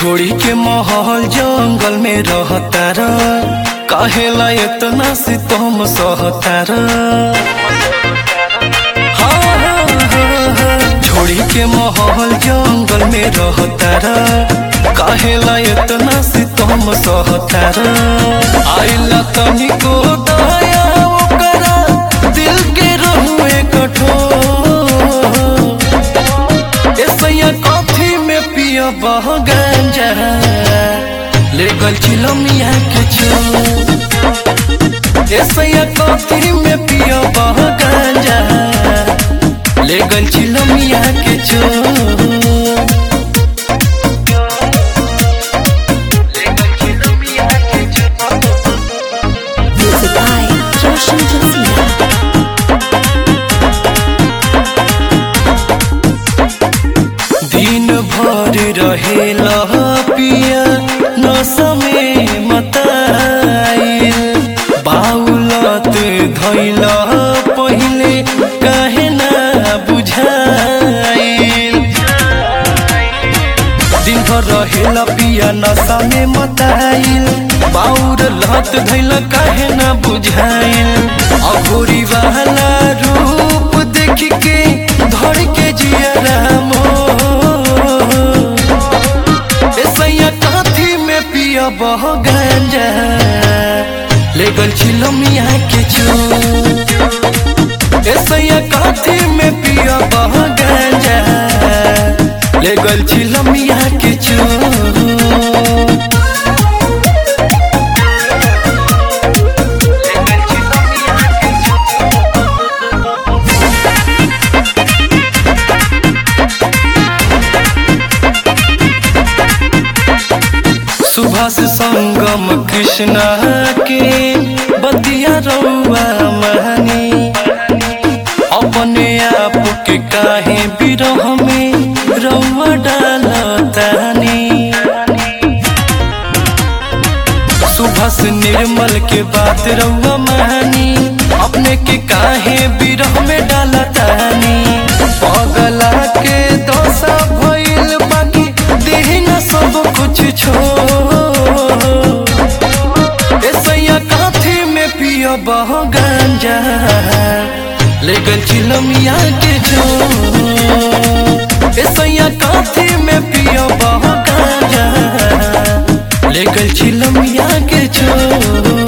छोड़ी के महल जंगल में रहतार काहेला इतना सितम सहतार हाँ, हाँ, हाँ, हाँ। छोड़ी के महल जंगल में रहतार काहेला इतना सितम सहतार आइला तनिको दया ओकरा दिल के रहुए कठोर ऐसैया कॉफी में पिया बह गांजा ले गल चिलमिया के छो ऐसैया कॉफी में पिया बह गांजा ले गल चिलमिया के छो Music by Roshan Josina. दिन भर रहेला पिया नशा में मताइल बाउलत धैला पहिले काहे ना बुझाइल दिन भर रहेला पिया नशा में मताइल बाउर लत धैला काहे ना बुझाइल अघोरी वाला रूप देख के धर के जिया रामो ऐसैया काथी में पिया बह गांजा ले गल छिलमिया के छो ऐसैया काथी में पिया बह गांजा ले गल छिलमिया के छो सुभाष संगम कृष्णा के बतिया रउआ महानी अपने आप के काहे बिरह में रउआ डालतानी सुभाष निर्मल के बात रउआ महानी अपने के काहे बिरह में डालतानी पगला के दोसा भइल बाकी देही न सब कुछ छोड़ ऐसैया काथी में पिया बह गांजा ले गल चिलमिया के जो ऐसैया काथी में पिया बह गांजा ले गल चिलमिया के जो